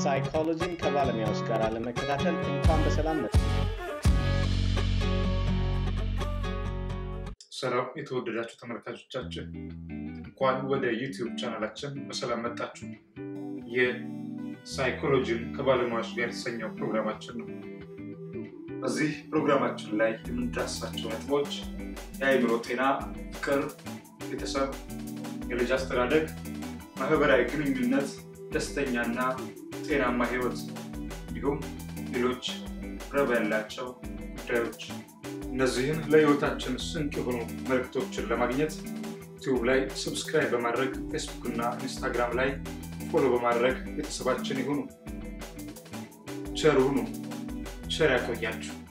ሳይኮሎጂን ከባለሙያዎች ጋር ለመከታተል እንኳን በሰላም መጡ። ሰላም የተወደዳችሁ ተመልካቾቻችን፣ እንኳን ወደ ዩቲዩብ ቻናላችን በሰላም መጣችሁ። የሳይኮሎጂን ከባለሙያዎች ጋር የተሰኘው ፕሮግራማችን ነው። በዚህ ፕሮግራማችን ላይ የምንዳስሳቸው ነጥቦች የአእምሮ ጤና፣ ፍቅር፣ ቤተሰብ፣ የልጅ አስተዳደግ፣ ማህበራዊ ግንኙነት፣ ደስተኛና ጤናማ ህይወት እንዲሁም ሌሎች ረብ ያላቸው ጉዳዮች እነዚህን ለህይወታችን ስንቅ የሆኑ መልእክቶችን ለማግኘት ዩቲዩብ ላይ ሰብስክራይብ በማድረግ ፌስቡክ እና ኢንስታግራም ላይ ፎሎ በማድረግ ቤተሰባችን ይሁኑ። ቸር ሁኑ። ቸር ያቆያችሁ።